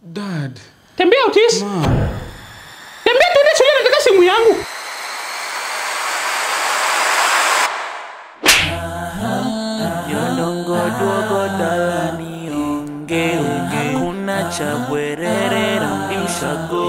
Dad. Tembea Otis. Ma. Tembea tuende shule nataka simu yangu. Yondongo duogo dalani onge onge Kuna cha bwerere raundi ushago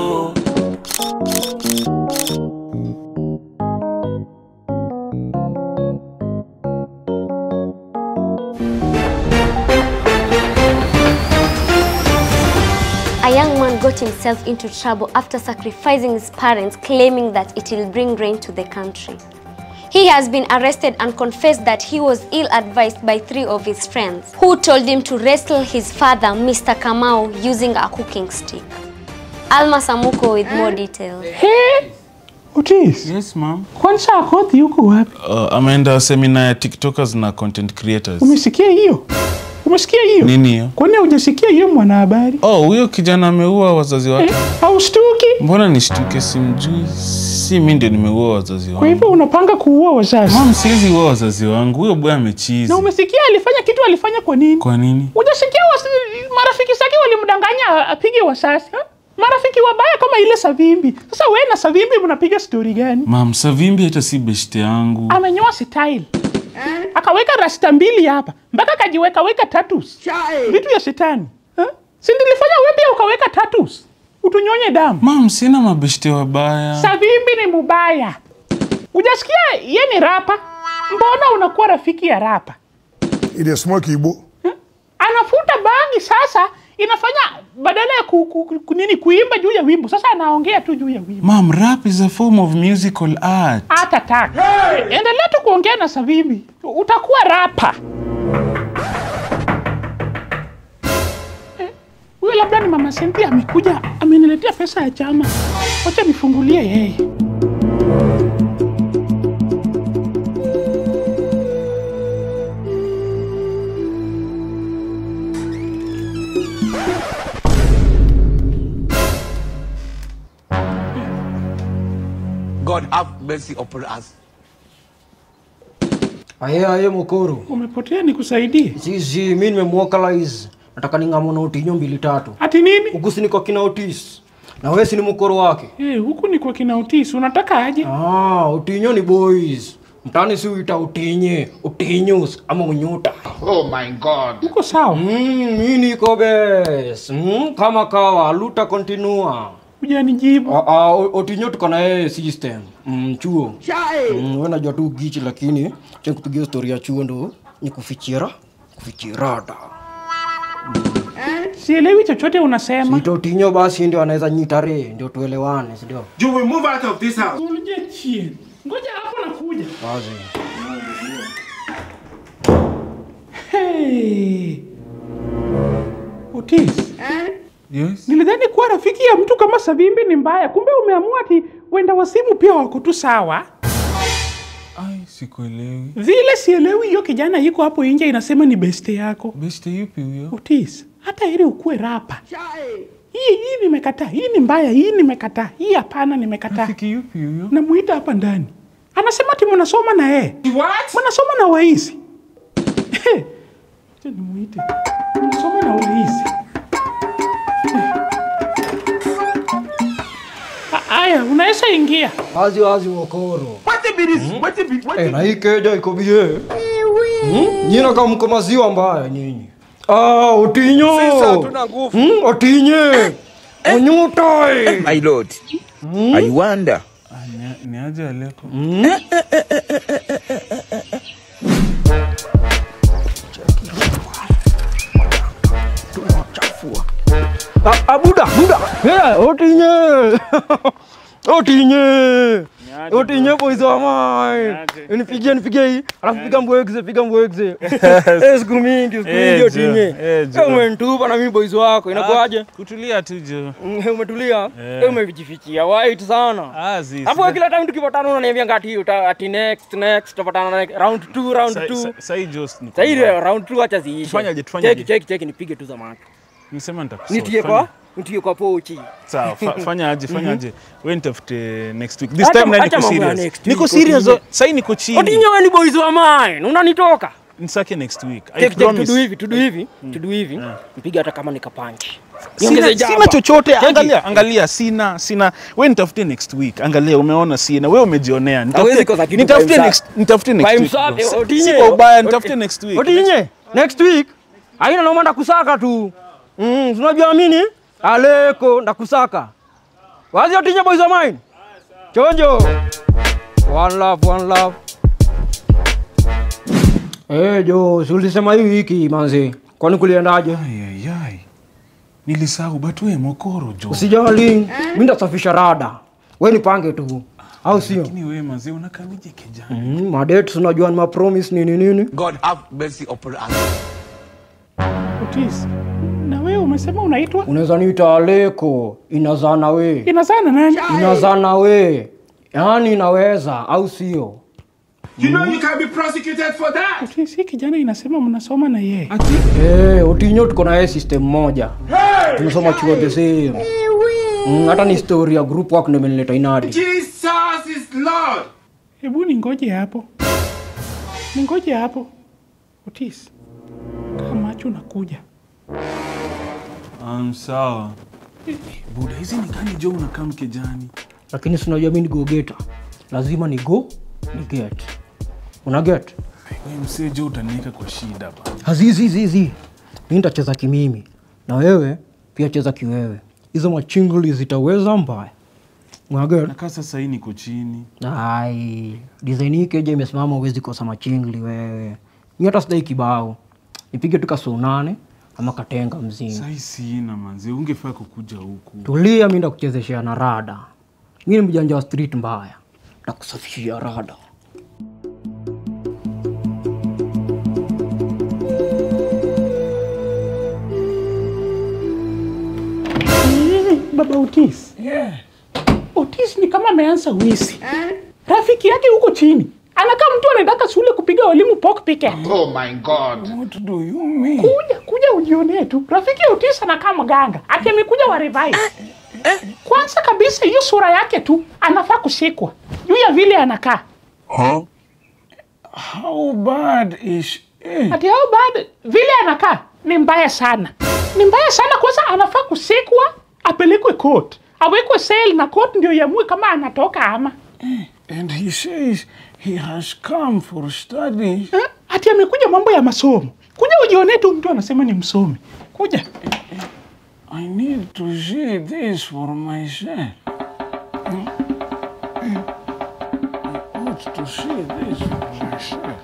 A young man got himself into trouble after sacrificing his parents, claiming that it will bring rain to the country. He has been arrested and confessed that he was ill advised by three of his friends who told him to wrestle his father, Mr. Kamau, using a cooking stick. Alma Samuko with more details. Hey, Otis. Yes, ma'am. Kwanza Akothi yuko wapi? Uh, ameenda semina ya TikTokers na content creators. Umesikia hiyo? Umesikia hiyo? Nini hiyo? Kwani hujasikia hiyo mwanahabari? Oh, huyo kijana ameua wazazi Eh, wake. haushtuki? Mbona nishtuke? Simjui. Si mimi ndio nimeua wazazi Kwa wangu. hivyo unapanga kuua wazazi? Mom, siwezi ua wazazi wangu. Huyo boy amechizi. Na umesikia alifanya kitu alifanya kwa nini? Kwa nini? Hujasikia wasi- marafiki zake walimdanganya apige wasasi ha? Marafiki wabaya kama ile Savimbi. Sasa wewe na Savimbi mnapiga stori gani? Mam, Savimbi hata si beshte yangu. Amenyoa style. Akaweka rasta mbili hapa. Mpaka kajiweka weka tattoos. Vitu ya shetani. Ha? Si nilifanya wewe pia ukaweka tattoos. Utunyonye damu. Mam, sina mabeshte wabaya. Savimbi ni mubaya. Hujasikia ye ni rapa? Mbona unakuwa rafiki ya rapa? ile smoke Igbo. anafuta bangi sasa inafanya badala ya ku, ku, ku, nini kuimba juu ya wimbo sasa anaongea tu juu ya wimbo Mam, rap is a form of musical art. hata taka endelea tu kuongea na Sabibi utakuwa rapa Eh, huyo labda ni mama Cynthia amekuja ameniletea pesa ya chama wacha nifungulie yeye God have mercy upon us. Aye aye mokoro. umepotea nikusaidie Zizi mimi nimemwokalize. Nataka ningamo na utinyo mbili tatu. ati nini Huku si niko kina Otis. Na wewe si ni mokoro wake. Eh, huku ni kwa kina Otis unataka aje Ah, utinyo ni boys. Mtani si uita utinye, utinyus ama unyuta. uko sawa Mm, mimi niko bes. Mm, kama kawa luta continua. hujanijibu Ah, ah, o- Otinyo tuko na yeye system. Mm, chuo. Mm, wewe najua tu gichi lakini cha kupigia story ya chuo ndo ni kufichira, kufichirada. sielewi chochote unasema Sito Otinyo basi ndio anaweza nyitare ndio tuelewane, si ndio? You will move out of this house. Ulije chini. Ngoja hapo nakuja. Basi. Hey. Otis, Yes? nilidhani kuwa rafiki ya mtu kama Savimbi ni mbaya, kumbe umeamua ati wenda wasimu pia wako tu sawa. Ai, sikuelewi. Vile sielewi hiyo kijana yuko hapo nje inasema ni beste yako. Beshte yupi huyo? Otis, hata ili ukuwe rapa. Hii hii nimekataa, hii ni mbaya, hii nimekataa, hii hapana nimekataa. Rafiki yupi huyo? Namuita hapa ndani. Anasema ati mnasoma na yeye. What? mnasoma na waizi Acha nimuite mnasoma na waizi A- aya unaweza ingia Wazi wazi mokoro. What it be this? What it be? What Eh, it na hii keja iko bie. Hmm? Nyina kama mko maziwa mbaya nyinyi. Ah, Otinyo. Sisi hatuna nguvu. Hmm, Otinye. Onyuta. My lord, I wonder. Ah, ni- Ni aje Aleko? Ah, ah, buda, buda. Eh, Otinye. Otinye. Otinye boys wa mine. Nipigie nipigie hii. Alafu piga mbwegze, piga mbwegze. Eh, siku mingi, siku Eh, mingi Jo, Otinye. eh, Jo. Eh, umenitupa na mimi boys wako. Inakuaje? Kutulia tu jo. Mm, Umetulia? Eh. Eh, umejifichia white sana. Ah, zi. Hapo kila time tukipatana unaniambia ngati uta ati next next tutapatana next round 2 round 2. Sai Jos ni. Sasa ile round 2 acha ziishe. Tufanyaje, tufanyaje? Cheki cheki cheki nipige tu za macho. Nisema nitakusort. Nitie Fanya- kwa nitie kwa pochi. Sawa, fa- fanya aje, fanya aje. Wewe nitafute next week. This Acha- time na acha niko mambo ya serious. next Niko week, serious. Otinye. Sasa niko chini. Otinye wewe ni boys wa mine. Unanitoka? nisake next week I Check, check, promise. tudu hivi tudu hivi tudu hivi mpige hata kama nikapanchi Sina, sina chochote angalia angalia sina sina we nitafute next week angalia umeona sina we umejionea Hawezi kosa nitafute kitu nitafute kwa next nitafute next By week himself, bro. Si- Otinye. si kwa ubaya nitafute next week Otinye, next week aina noma ndakusaka tu mm, tunajua mini aleko ndakusaka wazi Otinye boys of mine chonjo one love one love Eh jo, si ulisema hii wiki manzi, kwani kuliendaje? Ayayay. nilisahau but we mokoro jo Usijali, mimi ndasafisha rada, we nipange tu, au sio? lakini we mazee unakamije kijana Mm, madate unajua ni mapromise nini nini. God have mercy upon us. Otis, na wewe umesema unaitwa Unaweza niita Aleko, inazaa na we, inazaa na nani? inazaa na we, yaani inaweza, au sio? You know you can be prosecuted for that. Otis, hii kijana inasema mnasoma na yeye. Eh, Otinyo tuko na yeye system moja, tunasoma chuo the same. Mm, hata ni story ya group work ndio imenileta inadi. Jesus is Lord. Hebu ningoje hapo, ningoje hapo. Otis, kaa macho nakuja. um, sawa buda hizi ni gani jo unakaa mkejani Lakini si unajua mimi ni go getter, lazima ni go ni get. Una get? we msee jo utaniweka kwa shida ba hazizizizi mi nitacheza kimimi na wewe pia cheza kiwewe hizo machingli zitaweza mbaya mwager nakaa sasa hii niko chini ai design hii keja imesimama uwezi kosa machingli wewe mi hata sidai kibao nipige tu kasuu nane ama katenga mzima sai sina manze ungefaa kukuja huku tulia mi ndakuchezeshea na rada mi ni mjanja wa street mbaya ndakusafishia rada Eh, Baba Otis. Yeah. Otis ni kama ameanza wizi. Rafiki yake huko chini anakaa mtu anataka shule kupiga walimu pockpicket. Oh my God. what do you mean Kuja kuja ujionee tu. Rafiki ya Otis anakaa mganga, ati amekuja wa revive. Kwanza kabisa hiyo sura yake tu anafaa kushikwa juu ya vile anakaa. how bad is eh. Ati hao bado vile anakaa ni mbaya sana, ni mbaya sana. Kwanza anafaa kusikwa, apelekwe court, awekwe sel na court ndio iamue kama anatoka ama and he says he has come for studies Eh, ati amekuja mambo ya masomo. Kuja ujione tu, mtu anasema ni msomi. Kuja i need to see this for myself Hmm? Hmm. i ought to see this for myself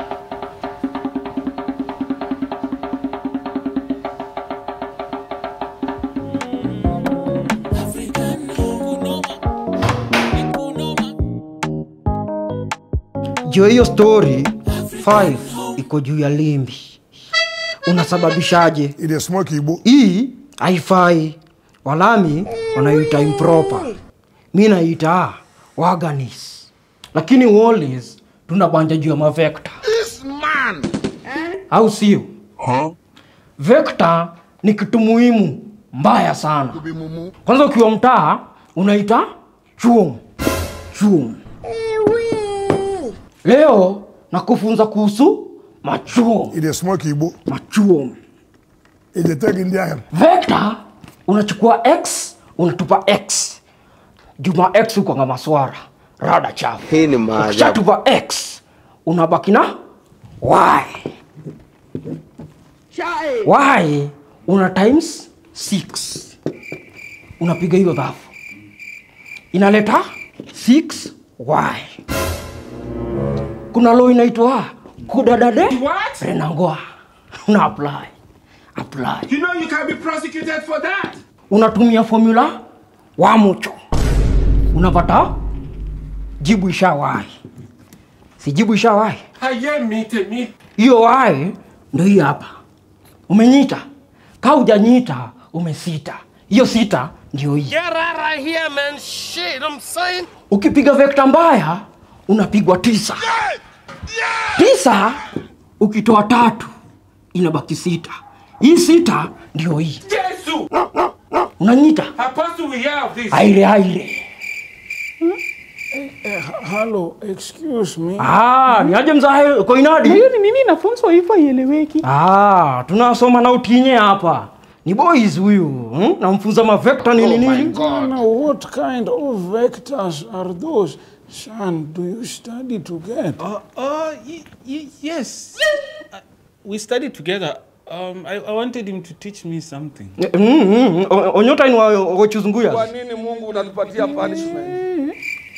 juu ya hiyo story 5 iko juu ya limbi unasababishaje It is smoke Igbo. hii haifai walami wanaita improper mi naita waganis lakini wallis tunabanja juu ya mavekta au sio vekta ni kitu muhimu mbaya sana kwanza ukiwa mtaa unaita chuom chuom leo nakufunza kuhusu machuom It is smoke Igbo. machuom It is take Indian. vector unachukua x unatupa x juma x ukwanga maswara rada chafu Hii ni maajabu. ukishatupa x unabaki na y y una times 6 unapiga hiyo dhafu inaleta 6y kuna lo inaitwa kudadade renangoa una apply apply You know you can be prosecuted for that. unatumia formula wa mucho unapata jibu ishawai si jibu ishawai Aye, meet me. hiyo wai ndo hii hapa umenyita ka ujanyita umesita hiyo sita ndio hii ukipiga vekta mbaya unapigwa tisa tisa ukitoa tatu inabaki sita hii sita ndio hii Jesus. unanyita Apostle, we hear of this. aire aire hello, excuse me. Ah, ni aje mzae koinadi? Na hiyo ni nini inafunzwa hivyo haieleweki? Ah, tunasoma na utinye hapa. Ni boys huyu. Hmm? Namfunza mavekta nini nini. Now, what kind of vectors are those? Son, do you study together? Uh, uh, y- y- yes. Uh, we studied together. Um, I, I wanted him to teach me something. Mm, mm, o- onyota ni wa ochuzunguya. Kwa nini Mungu unatupatia punishment?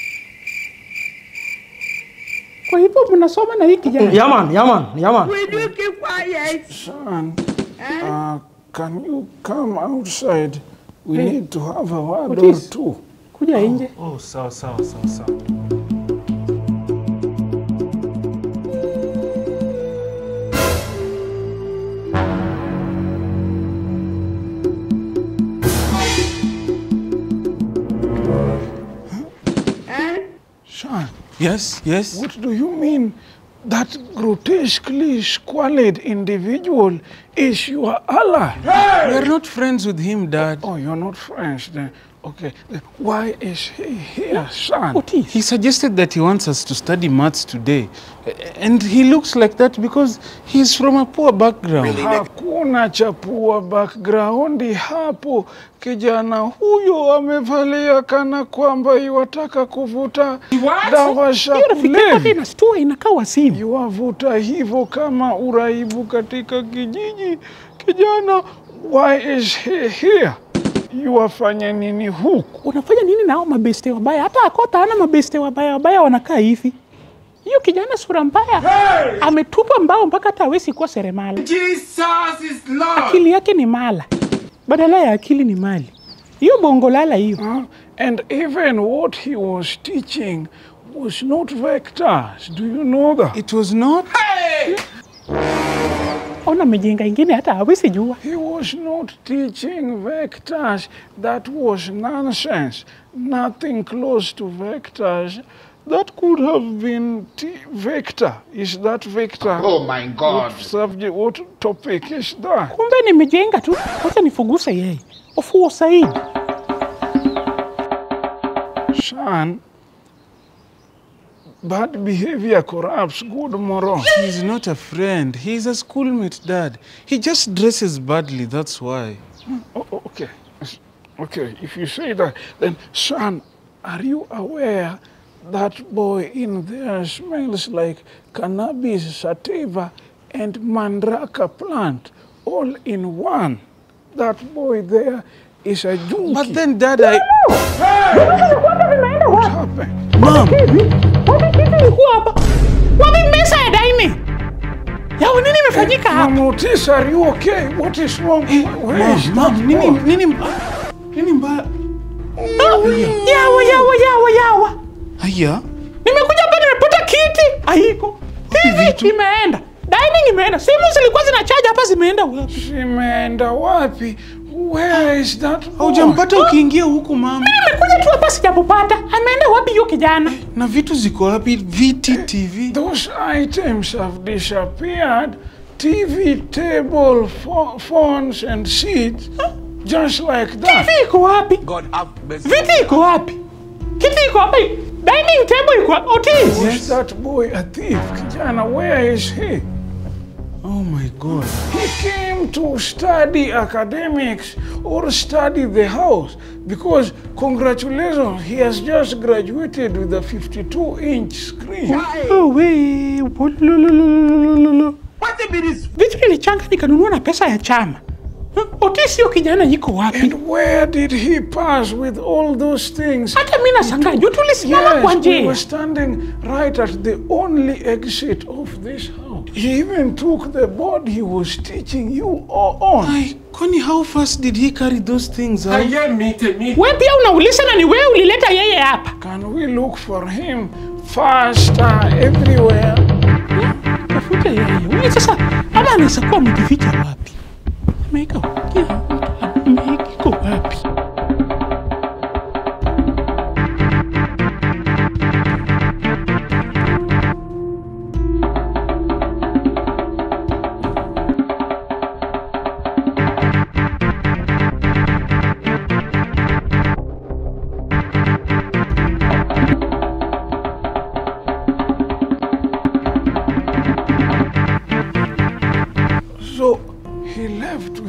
Kwa hivyo mnasoma na hii kijana. Yaman, yaman, yaman. Son, uh, can you come outside? We Hey. need to have a word What or is- two. Kuja nje. Oh, sawa sawa sawa sawa. Son, Yes, yes. what do you mean that grotesquely squalid individual is your ally? We are not friends with him, Dad. Oh, you're not French then. Okay, then why is he here, son? Otis. He suggested that he wants us to study maths today. A- And he looks like that because he's from a poor background. Hakuna chapua background hapo. Kijana huyo amevalia kana kwamba iwataka kuvuta dawa za Hiyo rafiki yako hata kulevya. inastua inakaa wasimu. Iwavuta hivyo kama uraibu katika kijiji. Kijana, why is he here? Yuwafanya nini huku? Unafanya nini nao mabeste wabaya? Hata akota hana mabeste wabaya wabaya wanakaa hivi. Hiyo kijana sura mbaya ametupa mbao mpaka hata hawezi kuwa seremala. Akili yake ni mala, badala ya akili ni mali. Hiyo bongo lala hiyo. Huh? And even what he was teaching was not vectors. Do you know that? It was not. Ona amejenga ingine hata hawezi jua. He was not teaching vectors. That was nonsense. Nothing close to vectors. That could have been t- vector. Is that vector? Oh my God. What subject? What topic is that? Kumbe nimejenga tu, wacha nifuguse yeye. Ufuo Saidi. Son, bad behavior corrupts good morals. He's not a friend. He's a schoolmate, Dad. He just dresses badly, that's why. Oh, oh, okay. Yes. Okay, if you say that, then, son, are you aware that boy in there smells like cannabis sativa and mandraka plant all in one? That boy there is a junkie. But then, Dad, I. what happened? Mom! Wapi kitu ilikuwa hapa? Wapi mesa ya daini? Yao nini imefanyika hapa? Mom Otis, are you okay? What is wrong? Where is Mom, that nini, boy? nini, nini mbaya? Yawa, yawa, yawa, yawa. Haya. Nimekuja hapa nimepata kiti. Haiko. TV imeenda. Dining imeenda. Simu zilikuwa zinachaja hapa zimeenda wapi? Zimeenda wapi? Where is that boy? Haujampata ukiingia huku mama. Nimekuja tu hapa sijapopata. Ameenda wapi hiyo kijana? Na vitu ziko wapi? Viti, TV. Those items have disappeared. TV, table, pho- phones, and seats. Just like that. TV iko wapi? God have mercy. Viti iko wapi? Kiti iko wapi? Dining table iko wapi? Otis. Was that boy a thief? Kijana, where is he? Oh my God. He came to study academics or study the house because, congratulations, he has just graduated with a 52 inch screen. Oh, we. Wololololololo. Vitu nilichanga nikanunua na pesa ya chama. Huh? Otis hiyo kijana yiko wapi? And where did he pass with all those things? Hata mimi nashangaa juu tulisimama kwa Yes, we were njia. standing right at the only exit of this house. He even took the board he was teaching you all on. Ay, kwani how fast did he carry those things out? Wewe pia unauliza na ni wewe ulileta yeye hapa. Can we look for him faster everywhere? Tafuta yeye. Wewe sasa ama anaweza kuwa amejificha wapi? Ameika wapi? Ameika iko wapi?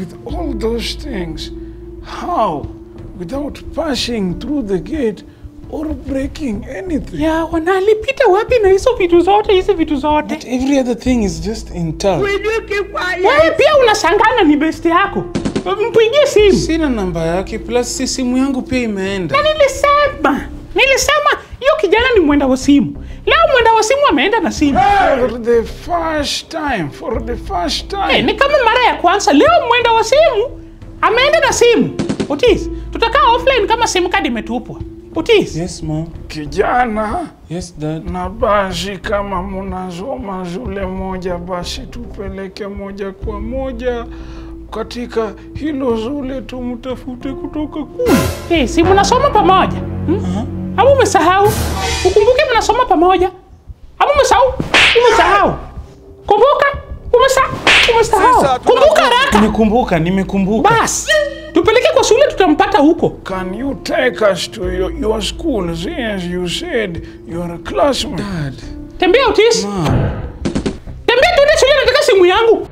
with all those things, how, without passing through the gate or breaking anything? ya wana alipita wapi na hizo vitu zote hizi vitu zote But every other thing is just intact. wewe pia unashangana ni besti yako mpigie simu Sina namba yake plus si simu yangu pia imeenda. na nilisema nilisema hiyo kijana ni mwenda wa simu leo mwenda wa simu ameenda na simu For the first time, for the first time. Eh, ni kama mara ya kwanza leo mwenda wa simu ameenda na simu Otis, tutakaa offline kama simu kadi imetupwa Otis. Yes, mom. Kijana, Yes, dad. na basi kama munasoma shule moja, basi tupeleke moja kwa moja katika hilo shule, tumtafute kutoka kule. Hey, si mnasoma pamoja hmm? Ama umesahau? Ukumbuke mnasoma pamoja. Ama umesahau? Umesahau. Kumbuka? Umesahau? Umesahau. Kumbuka haraka. Nimekumbuka, nimekumbuka. Bas. Tupeleke kwa shule tutampata huko. Can you take us to your, your school since you said you are a classmate? Dad. Tembea Otis. Mom. Tembea tuende shule nataka simu yangu.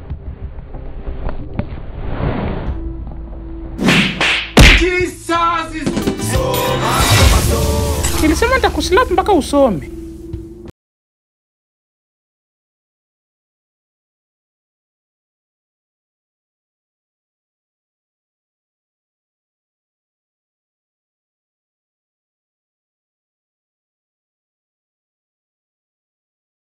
Jesus is Nilisema nitakuslap mpaka usome.